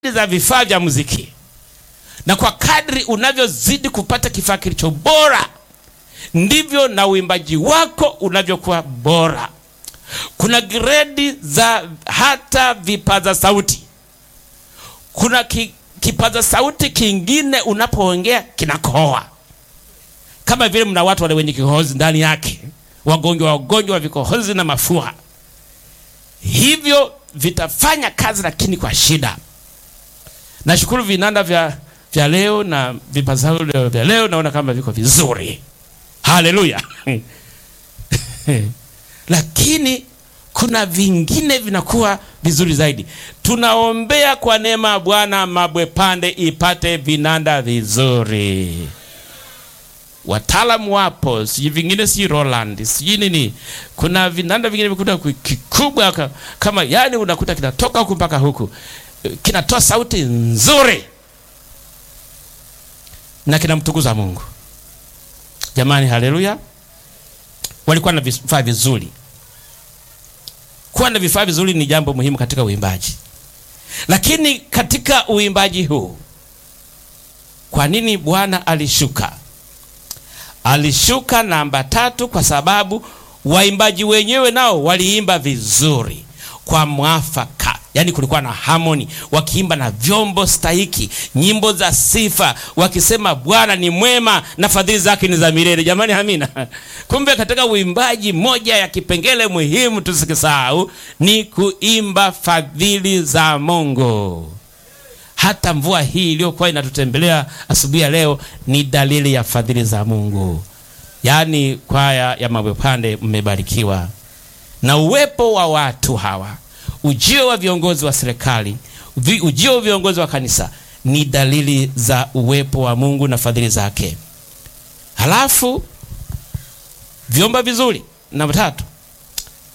za vifaa vya muziki, na kwa kadri unavyozidi kupata kifaa kilicho bora, ndivyo na uimbaji wako unavyokuwa bora. Kuna gredi za hata vipaza sauti. Kuna ki, kipaza sauti kingine unapoongea kinakohoa, kama vile mna watu wale wenye kikohozi ndani yake, wagonjwa wagonjwa wa vikohozi na mafua, hivyo vitafanya kazi, lakini kwa shida. Nashukuru vinanda vya, vya leo na vipaza sauti vya leo naona kama viko vizuri, haleluya lakini kuna vingine vinakuwa vizuri zaidi. Tunaombea kwa neema ya Bwana Mabwepande ipate vinanda vizuri. Wataalamu wapo, sijui vingine, si Roland, sijui nini. Kuna vinanda vingine vikuta kikubwa ka- kama yani, unakuta kinatoka huku mpaka huku, kinatoa sauti nzuri na kinamtukuza Mungu. Jamani, haleluya! Walikuwa na vifaa vizuri. Kuwa na vifaa vizuri ni jambo muhimu katika uimbaji, lakini katika uimbaji huu, kwa nini Bwana alishuka? Alishuka namba tatu kwa sababu waimbaji wenyewe nao waliimba vizuri kwa mwafaka, yaani kulikuwa na harmony, wakiimba na vyombo stahiki, nyimbo za sifa, wakisema Bwana ni mwema na fadhili zake ni za milele. Jamani, amina. Kumbe katika uimbaji, moja ya kipengele muhimu tusikisahau ni kuimba fadhili za Mungu. Hata mvua hii iliyokuwa inatutembelea asubuhi ya leo ni dalili ya fadhili za Mungu. Yaani kwaya ya Mabwepande mmebarikiwa na uwepo wa watu hawa, ujio wa viongozi wa serikali, vi- ujio wa viongozi wa kanisa ni dalili za uwepo wa Mungu na fadhili zake. Halafu vyomba vizuri, namba tatu,